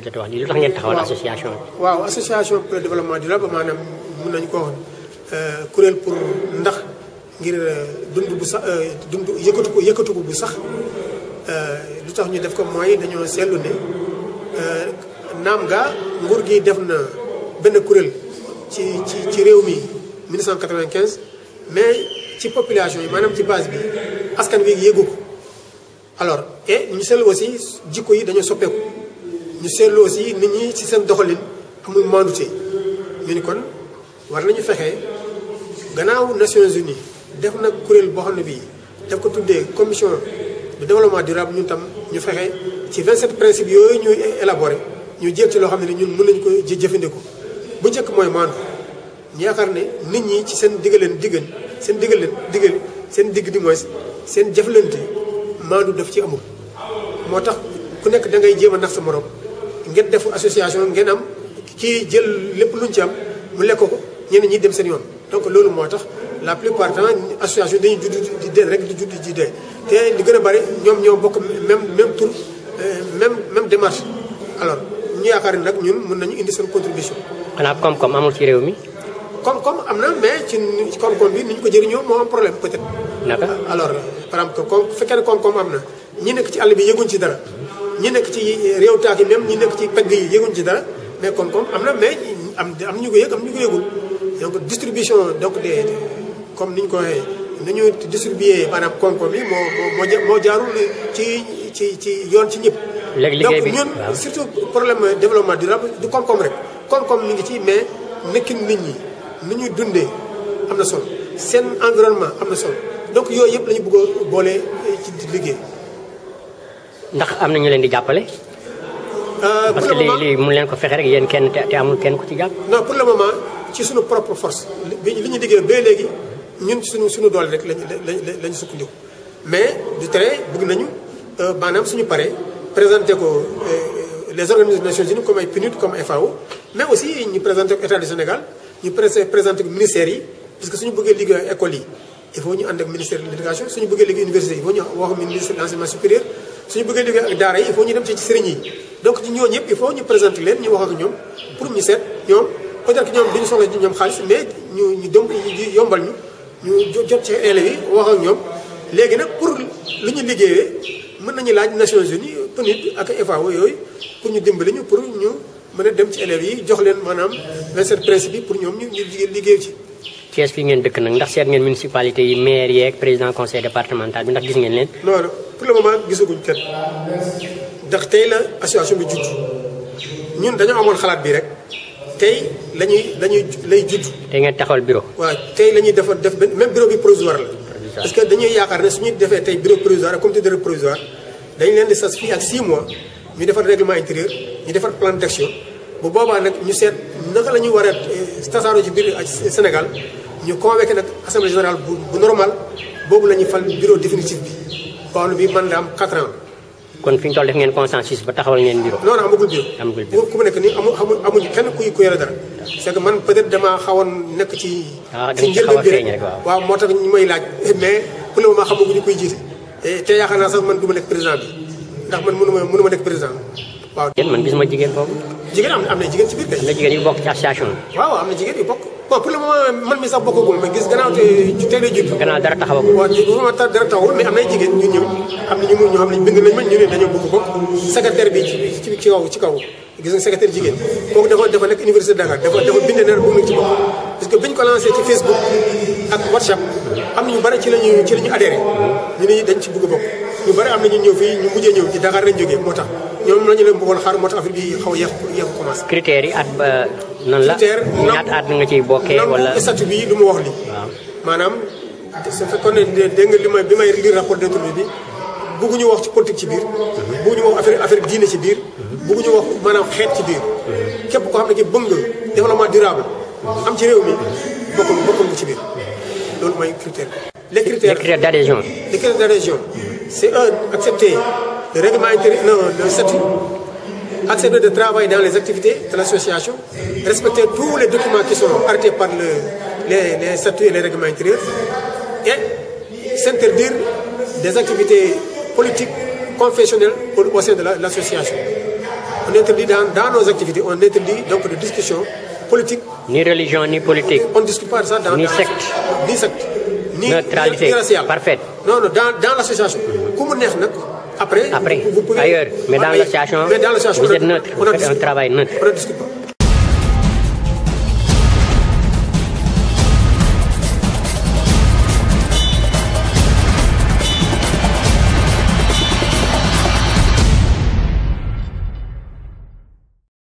jot a wax lii lu tax ngeen taxawal association bi. waaw association pour le développement durable maanaam mun nañu ko wax kuréel pour ndax ngir dund bu sax dund yëkkatu ko yëkkatu ko bu sax lu tax ñu def ko mooy dañoo seetlu ne naam gaa nguur gi def na benn kuréel ci ci ci réew mi 1995 mais ci population yi maanaam ci base bi askan wi yëgu ko alors et ñu seetlu aussi jikko yi dañoo soppeeku ñu seetlu aussi nit ñi ci seen doxalin amul mandute ñu ni kon war nañu fexe gannaaw Nations Unies def na kuréel boo xam ne bii daf ko tuddee commission de développement durable ñun tam ñu fexe ci 27 principes yooyu ñuy élaboré ñu jéem ci loo xam ne ñun mën nañu ko jëfandikoo bu njëkk mooy maandu ñu yaakaar ne nit ñi ci seen diggaleen diggan seen diggaleen diggal seen digg di mooy seen jëflante maandu daf ci amul moo tax ku nekk da ngay jéem a nax sa morom ngeen def association ngeen am kii jël lépp luñ ci am mu lekk ko ñeneen ñi dem seen yoon donc loolu moo tax la plupart du temps association dañuy judd di dee rek di judd di dee te li gën a bari ñoom ñoo bokk même même tour même même démarche alors ñu yaakaar ni nag ñun mën nañu indi seen contribution xanaa koom-koom amul ci réew mi. koom-koom am na mais ci koom-koom bi ni ñu ko jëriñoo moo am problème peut-être. naka alors par exemple comme bu fekkee ne koom-koom am na ñi nekk ci àll bi yëguñ ci dara ñi nekk ci réew taak yi même ñi nekk ci pegg yi yëguñ ci dara mais koom-koom am na mais am am ñu ko yëg am ñu ko yëgul donc distribution donc des comme ni ñu ko waxee ni ñu distribuer maanaam koom-koom yi moo moo moo jaarul ci ci ci yoon ci ñëpp. léegi liggéey bi donc ñun surtout problème développement durable du koom-koom rek koom-koom mi ngi ci mais nekkin nit ñi ni ñuy dundee am na solo seen environnement am na solo donc yooyu yëpp la ñu bëgg a boole ci liggéey. ndax am na ñu leen di jàppale. parce que lii lii mu leen ko fexe rek yéen kenn te amul kenn ku ci jàpp. non pour le moment ci suñu propre force li li ñu liggéey ba léegi ñun suñu suñu doole rek lañu lañu sukkandiku mais du tere bëgg nañu maanaam suñu paree présenté ko les organisations des Nations Unies comme ay PNUD comme FAO mais aussi ñu présenté ko état du Sénégal ñu présenté ko ministères yi parce que suñu bëggee liggéey ak école yi il faut ñu ànd ak ministère de l'éducation suñu bëggee liggéey université il faut ñu wax ministre de l'enseignement supérieur suñu bëggee liggéey ak daara yi il faut ñu dem ci sëriñ yi donc ci ñooñu ñëpp il faut ñu présenter leen ñu wax ak ñoom pour ñu seet ñoom peut-être que ñoom duñu soxla ci ñoom xaalis mais ñu ñu dem yombal ñu ñu jot ci élèves yi wax ak ñoom léegi nag pour lu ñu liggéeyee mën nañu laaj Nations Unies PNUD ak FAO yooyu pour ñu dimbali ñu pour ñu mën a dem ci élèves yi jox leen maanaam 27 principes yi pour ñoom ñu ñu liggéey ci Thiès fii ngeen dëkk nag ndax seet ngeen municipalité yi maire yeeg président conseil départemental bi ndax gis ngeen leen. non non pour le moment gisaguñ kenn ndax tey la association bi judd ñun dañoo amoon xalaat bi rek tey la ñuy la ñuy lay judd. tey ngeen taxawal bureau. waaw tey la ñuy defar def benn même bureau bi provisoire la. parce que dañuy yaakaar ne suñu defee tey bureau provisoire ak comité de provisoire dañu leen di sas fii ak 6 mois ñu defar règlement intérieur ñu defar plan d'action bu boobaa nag ñu seet naka la ñuy war a tasaaroo ci biir Sénégal. ñu convoqué nag assemblée générale bu bu normal boobu la ñuy fal bureau définitif bi boo xam ne bii man da am 4 ans. kon fi ñu toll def ngeen consensus ba taxawal ngeen bureau. non non amagul bureau. amagul bureau ku mu nekk nii amu amuñu kenn kuy ku yore dara. c'est que man peut-être damaa xawoon nekk ci. ah da nga ci xaw a feeñ rek waaw waaw moo tax ñu may laaj mais pour le moment xamaguñu koy jiite. te yaakaar naa sax man du ma nekk président bi ndax man mënu ma mënu ma nekk président waaw. yéen man gisuma jigéen foofu. jigéen am na am na jigéen ci biir kay. am na jigéen yu bokk ci association bi. waaw am na jigéen yu bokk. bon pour le moment man mi sax bokkagul mais gis gannaaw te tey lay judd. gannaaw dara taxawagul. waaw bu ma dara taxawul mais am nay jigéen ñu ñëw am na ñu mu ñoo xam ne bind nañ ma ñu ne dañoo bëgg bokk secrétaire bi ci ci ci kaw ci kaw gis nga secrétaire jigéen kooku dafa dafa nekk université de Dakar dafa dafa bind ne bëgg na ci bokk parce que biñ ko lancé ci Facebook ak WhatsApp am na ñu bari ci lañu ci la ñu adhéré ñu ne dañ ci bëgg bokk ñu bari am na ñu ñëw fii ñu mujjee ñëw ci Dakar lañ jógee moo tax ñoom la ñu leen bëggoon xaar moo tax affaire bi xaw a yéex yéex commencé critères yi at ba nan la critère ñaata at nga ciy bokkee wala nangu statut bi lu mu wax li waaw maanaam su fekkoon ne dégg nga li may bi may lire rapport d'interview bi bëgguñu wax ci politique ci biir bëgguñu wax affaire affaire diine ci biir bëgguñu wax maanaam xeet ci biir képp koo xam ne ki bëgg nga développement durable am ci réew mi bokkul bokkul nga ci biir loolu mooy critère les les critères critères d'adhésion les critères d'adhésion c'est un accepter le règlement intérieur non le statut accepter de travailler dans les activités de l'association respecter tous les documents qui sont arrêtés par le les les statuts et les règlements intérieurs et s'interdire des activités politiques confessionnelles au, au sein de la- l'association on interdit dans, dans nos activités, on interdit donc de discussion politique. Ni religion, ni politique. On ne discute pas de ça dans Ni dans- secte. Ni secte. Ni, Neutralité ni raciale. parfaite. Non, non, dans, dans l'association. Comme on est, après, Après, vous, vous pouvez- ailleurs. Mais dans Ouais, l'association, mais dans l'association, vous on êtes ne- neutre. on Vous ne faites un discute pas. travail neutre. On ne discute pas.